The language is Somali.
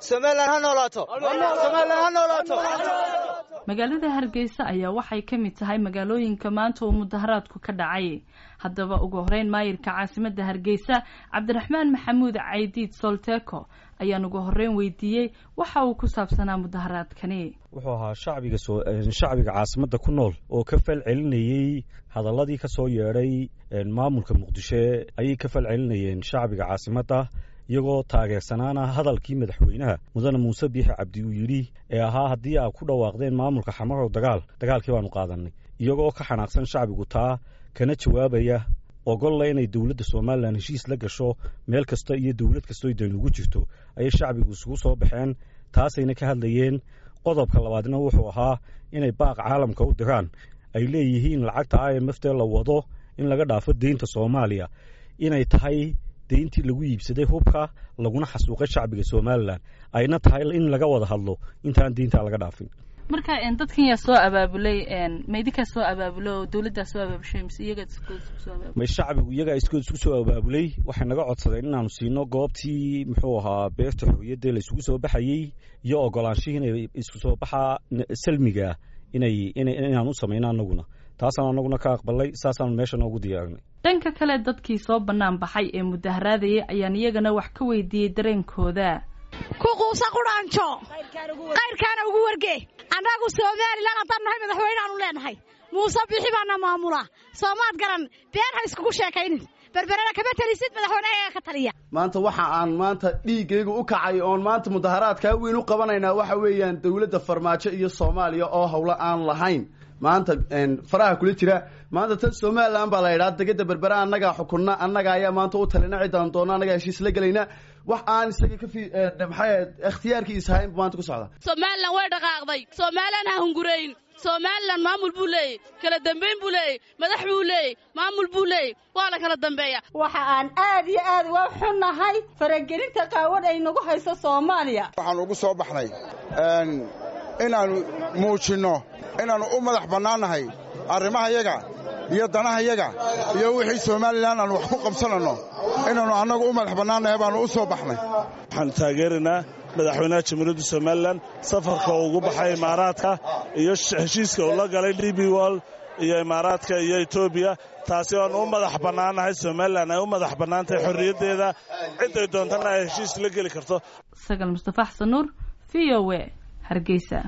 somalilan ha noolaato somalilan ha noolaato magaalada hargeysa ayaa waxay ka mid tahay magaalooyinka maanta uu mudaharaadku ka dhacay haddaba ugu horeyn maayirka caasimadda hargeysa cabdiraxmaan maxamuud caydiid solteko ayaan ugu horeyn weydiiyey waxa uu ku saabsanaa mudaharaadkani wuxuu ahaa shacbiga shacbiga caasimadda ku nool oo ka fal celinayey hadalladii ka soo yeedhay maamulka muqdisho ayay ka fal celinayeen shacbiga caasimadda iyagoo taageersanaana hadalkii madaxweynaha mudane muuse biixi cabdi uu yidhi ee ahaa haddii aad ku dhawaaqdeen maamulka xamarow dagaal dagaalkii baanu qaadanay iyagoo ka xanaaqsan shacbigu taa kana jawaabaya ogolla inay dowladda somalilan heshiis la gasho meel kasta iyo dowlad kastoo dan ugu jirto ayay shacbigu isugu soo baxeen taasayna ka hadlayeen qodobka labaadna wuxuu ahaa inay baaq caalamka u diraan ay leeyihiin lacagta i m f tee la wado in laga dhaafo deynta soomaaliya inay tahay deyntii lagu iibsaday hubka laguna xasuuqay shacbiga somalilan ayna tahay in laga wada hadlo intaan deyntaa laga dhaafin marka dadkan yaa soo abaabulay ma idinkaa soo abaabulo oo dowladdaa soo abaabushay mise iyagaa iskusoo abaabulay may shacbigu iyagaa iskood isku soo abaabulay waxay naga codsadeen inaanu siino goobtii muxuu ahaa beerta xorriyadda la isugu soo baxayey iyo ogolaanshihii inay isku soo baxaa salmiga inay inaan u samayno annaguna taasaan annaguna ka aqbalay saasaan meesha noogu diyaarinay dhanka kale dadkii soo bannaan baxay ee mudaharaadayay ayaan iyagana wax ka weydiiyey dareenkooda ku quusa qudhaanjo qayrkaana ugu warge annagu somalilan haddaan nahay madaxweyneaanu leenahay muuse bixi baana maamula soomaad garan been ha iskugu sheekaynin berberena kama telisid madaxweyneha ka taliya maanta waxa aan maanta dhiiggayga u kacay oon maanta mudaharaadkaa weyn u qabanaynaa waxa weeyaan dowladda farmaajo iyo soomaaliya oo howlo aan lahayn maanta faraha kula jira maanta tan somalilan baa la yidhaha degada berbera annagaa xukunna annaga ayaa maanta u talina ciddaan doona annagaa heshiis la gelayna wax aan isaga ka fi maxay ikhtiyaarkiisa ahayn maanta ku socda somalilan way dhaqaaqday somalilan ha hungurayn somalilan maamul buu leeyey kala dambayn buu leeyey madax buu leeyey maamul buu leeyey waa la kala dambeeya waxa aan aad iyo aad uga xunnahay faragelinta qaawan ay nagu hayso soomaaliya waxaan ugu soo baxnay inaannu muujinno inaannu u madax bannaannahay arrimahayaga iyo danahayaga iyo wixii somalilan aanu wax ku qabsananno inaannu annagu u madax bannaannahay baannu u soo baxnay waxaan taageeraynaa madaxweynaha jamhuuriyadda somalilan safarka ugu baxay imaaraadka iyo heshiiska uu la galay d b wol iyo imaaraadka iyo etoobiya taasi oanu u madax bannaannahay somalilan ay u madax bannaantahay xorriyaddeeda cidday doontana ay heshiis la geli karto sagal mustafa xasan nuur v o e hargeysa